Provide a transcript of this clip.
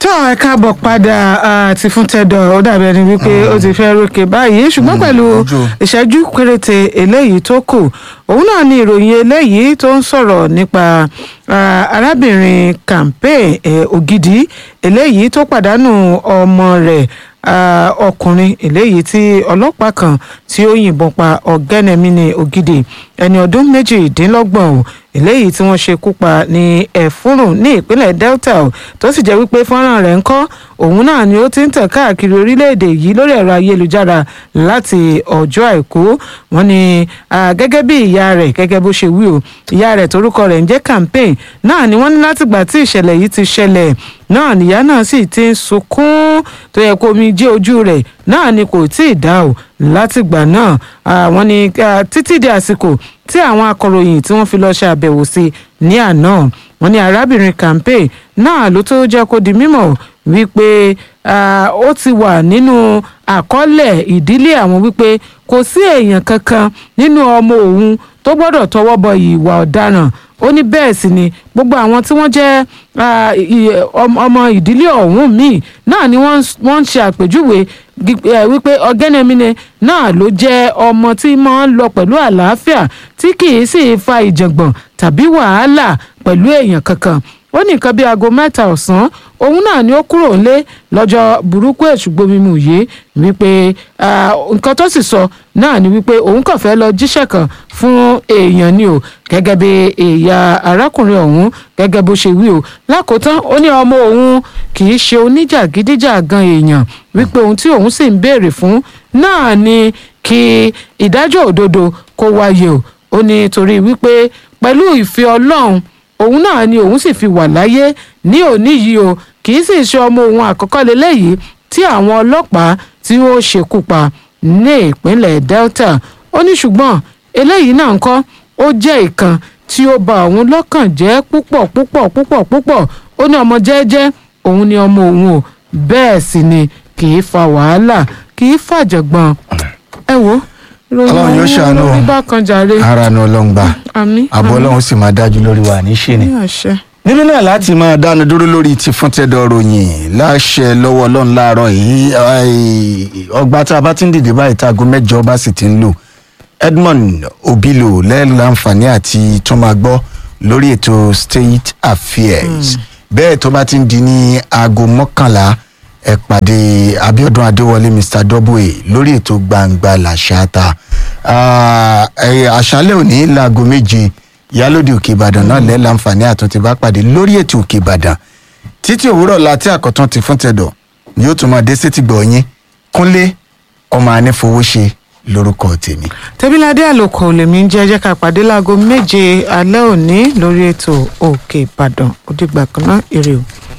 tó ẹ káàbọ̀ padà àti fún tẹ́dọ̀ ó dàbí ẹni wípé ó ti fẹ́ rókè báyìí ṣùgbọ́n pẹ̀lú ojú. ìṣẹ́jú péréte eléyìí tó kù òun náà ni ìròyìn eléyìí tó ń sọ̀rọ̀ nípa ah, arábìnrin campaign eh, ògidì eléyìí tó pàdánù ọmọ rẹ̀ ah, ọkùnrin eléyìí tí ọlọ́pàá kan tí ó yìnbọn pa ọ̀gẹ́nẹ̀mínì ògidì ẹni ọdún méjìdínlọ́gbọ̀n o eléyìí tí wọ́n ṣekú pa ní ẹ̀fúrùn ní ìpínlẹ̀ delta o tó sì jẹ́ wípé fọ́nrán rẹ̀ ń kọ́ òun náà ni ó ti ń tàn káàkiri orílẹ̀-èdè yìí lórí ẹ̀rọ ayélujára láti ọjọ́ àìkú wọ́n ní ah, gẹ́gẹ́ bí ìyá rẹ̀ gẹ́gẹ́ bó ṣe wí o ìyá rẹ̀ torúkọ rẹ̀ ń jẹ́ campaign náà ni wọ́n ní látìgbà tí ìṣẹ̀lẹ̀ yìí ti ṣẹlẹ̀ náà nìyá náà sì ti ń sunkún tó yẹ kó omi jẹ́ ojú rẹ̀ náà ni kò tí ì dá o látìgbà náà àwọn ni ah, títí di àsìkò tí àwọn akọ̀ròyìn tí wọ́n fi lọ́ọ́ ṣe àbẹ̀wò sí ní àná wọ́n ní arábìnrin campaign náà ló tó jẹ́ kó di mímọ̀ wípé ah, ó ti wà nínú àkọọ́lẹ̀ ìdílé àwọn wípé kò sí èèyàn kankan nínú ọmọ òun tó gbọ́dọ̀ tọwọ́ bọ ìwà ọ̀daràn ó ní bẹ́ẹ̀ sì ni gbogbo àwọn tí wọ́n jẹ́ ah, i- ọm- ọmọ ìdílé ọ̀hún míì náà ni wọ́n ń- wọ́n ń ṣe àpèjúwe gi- eh, wípé ọ̀gẹ́nẹ̀mínẹ náà ló jẹ́ ọmọ tí máa ń lọ pẹ̀lú àlàáfíà tí kì í sì fa ìjàngbọ̀n tàbí wàhálà pẹ̀lú èèyàn kankan ó ní nǹkan bíi aago mẹ́ta ọ̀sán òun náà ni ó kúrò nílé lọ́jọ́ burúkú èṣùgbọ́mímù yìí wípé ah, nǹkan tó sì sọ náà ni wípé òun kàn fẹ́ lọ jíṣẹ́ kan fún èèyàn ni o gẹ́gẹ́ bí ìyá arákùnrin ọ̀hún gẹ́gẹ́ bó ṣe wí o lákòótán ó ní ọmọ òun kì í ṣe oníjàgídíjàgan èèyàn wípé ohun tí òun sì ń béèrè fún náà ni kí ìdájọ́ òdodo kó wáyé o ó ní torí wípé pẹ̀lú ìfẹ́ ọlọ́run òun náà ni òun sì fi wà láyé ní òní yìí o kì í sì ṣe ọmọ òun àkọ́kọ́ lélẹ́yìí tí àwọn ọlọ́pàá tí ó ṣekú pa ní ìpínlẹ̀ delta ó ní ṣùgbọ́n eléyìí náà ń kọ́ ó jẹ́ ìkan tí ó bà òun lọ́kàn jẹ́ púpọ̀ púpọ̀ púpọ̀ púpọ̀ ó ní ọmọ jẹ́jẹ́ òun ni ọmọ òun o bẹ́ẹ̀ sì ni kì í fa wàhálà kì í fàjọ̀gbọ̀n ẹ wo ìròyìn Ọlọ́run yóò ọ̀hún ṣàánú o. lórí bákan jàre ara nu ọlọ́run gbà àmì àbọ̀ ọlọ́run sì máa dájú lórí wa ní ṣe ni. ní àṣẹ. nínú náà láti máa dánu dúró lórí ti fún tẹ́dọ̀ ròyìn láṣẹ lọ́wọ́ ọlọ́run láàárọ̀ yìí ai, ọgbà tá a bá ti ń dìde báyìí táago mẹ́jọ bá sì ti ń lò edmond obilo lẹ́ẹ̀láǹfààní àti tó máa gbọ́ lórí ètò state affairs bẹ́ẹ̀ tó bá ti ń di ní aago mọ́kànlá ẹ pàdé abiodun adéwọlé mr double lórí ètò gbangba làṣáta Ah, ẹ, àṣálẹ̀ òní láago méje ìyálòdì òkè ìbàdàn náà lẹ́ láǹfààní àtúntì bá pàdé lórí ètò òkè ìbàdàn títí òwúrọ̀ láti àkọ́tún ti fún tẹ̀dọ̀ ni yóò tún máa dé sétí gbọ̀ yín kúnlé ọmọ anífowóṣe lórúkọ tèmi. tẹ́bíládé àlòkò lèmi ń jẹ́ jẹ́ ká pàdé láago méje alẹ́ òní lórí ètò òkè ìbàdàn ó dìgbà kan náà èrè o.